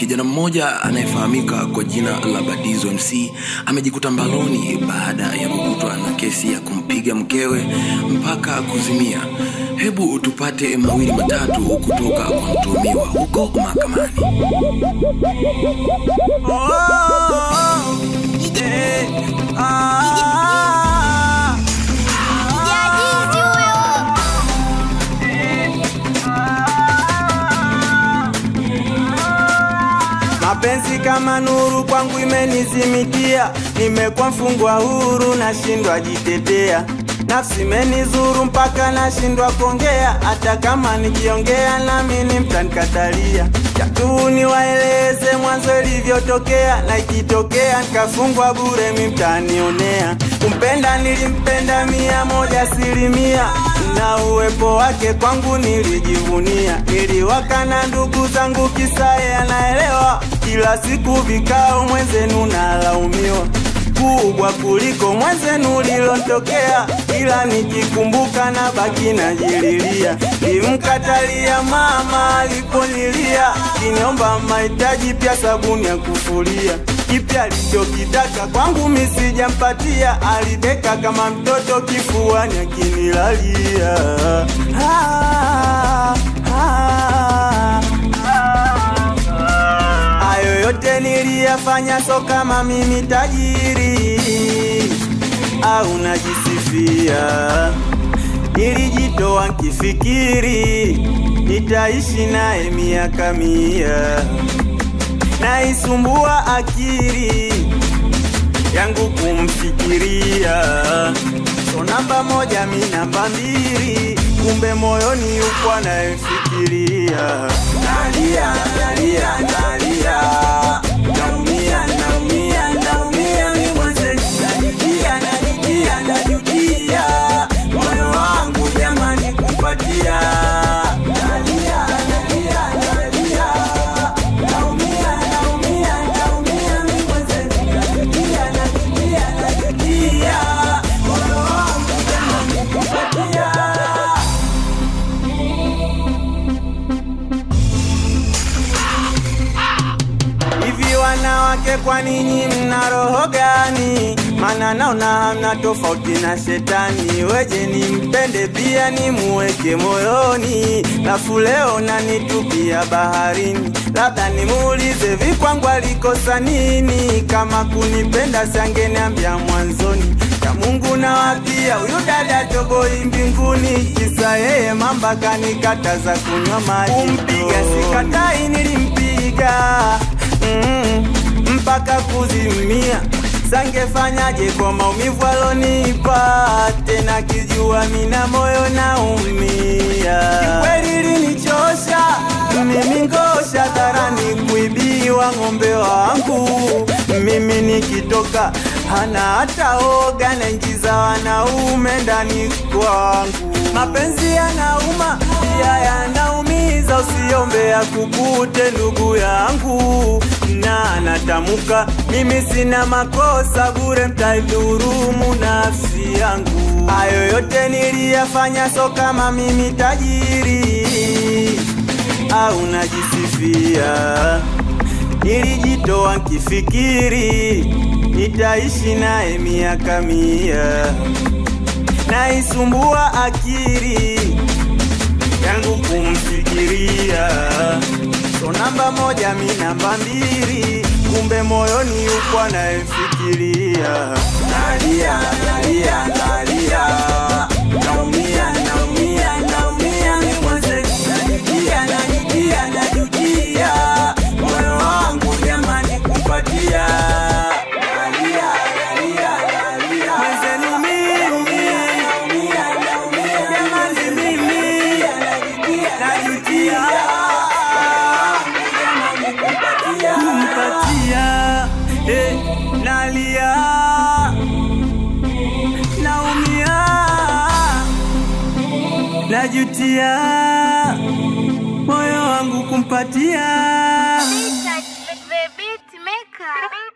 Kijana mmoja anayefahamika kwa jina la Badizo MC amejikuta mbaloni baada ya kukutwa na kesi ya kumpiga mkewe mpaka kuzimia. Hebu tupate mawili matatu kutoka kwa mtuhumiwa huko mahakamani. Jajizi huyo. Mapenzi kama nuru kwangu imenizimikia, nimekuwa mfungwa huru, nashindwa jitetea. Nafsi imenizuru mpaka nashindwa kuongea, hata kama nikiongea nami ni mtanikatalia. Chatu niwaeleze mwanzo ilivyotokea, na ikitokea nikafungwa bure, mi mtanionea. Kumpenda nilimpenda mia moja asilimia, na uwepo wake kwangu nilijivunia. Niliwaka na ndugu zangu kisaye anaelewa, kila siku vikao mwenzenu nalaumiwa kubwa kuliko mwenzenu lilontokea, ila nikikumbuka na baki najililia. Limkatalia mama aliponilia, kiniomba mahitaji pia sabuni ya kufulia. Kipya alichokitaka kwangu misijampatia, alideka kama mtoto kifuani akinilalia. Ah, ah, Hayo yote niliyafanya so kama mimi tajiri au najisifia. Nilijitoa nkifikiri nitaishi naye miaka mia, naisumbua akili yangu kumfikiria. So namba moja mi namba mbili, kumbe moyoni yuko anayefikiria. Nalia, nalia, nalia, naumia, naumia, naumia, mi mwenzetu najutia, najutia, najutia, moyo wangu jamani kupatia. Nalia, nalia, nalia, naumia, naumia, naumia, mi mwenzetu najutia, najutia, najutia, moyo wangu jamani kupatia. Hivi wanawake, kwa ninyi mna roho gani? Maana naona hamna tofauti na shetani. Weje nimpende pia nimuweke moyoni, lafu leo nanitupia baharini. Labda nimuulize vikwangu alikosa nini? Kama kunipenda sangeniambia mwanzoni ya Mungu na wapia huyu dada toboi mbinguni, kisa yeye mamba kanikataza kunywa maji. Kumpiga sikatai, nilimpiga mm, mpaka kuzimia. Sangefanyaje kwa maumivu alonipa, tena kijua mina moyo naumia. Kikweli linichosha mimi ngosha dharani kuibiwa ng'ombe wangu, mimi nikitoka hana hata oga, naingiza wanaume ndani kwangu. Mapenzi yanauma pia yanaumiza, usiombe ya kukute ndugu yangu, na natamuka mimi sina makosa, bure mtaidhurumu nafsi yangu. Hayo yote niliyafanya so kama mimi tajiri au najisifia. Nilijitoa nkifikiri nitaishi naye miaka mia, naisumbua akili yangu kumfikiria. So namba moja mi namba mbili, kumbe moyoni yuko anayefikiria. Nalia, nalia, nalia, naumia, naumia, naumia, mi mwenzetu najutia, najutia, najutia, moyo wangu jamani kupatia. Nalia, nalia, nalia, mwenzenu mimi, jamani mimi, najutia, kumpatia, eh, nalia naumia, najutia, moyo wangu kumpatia. The beat maker.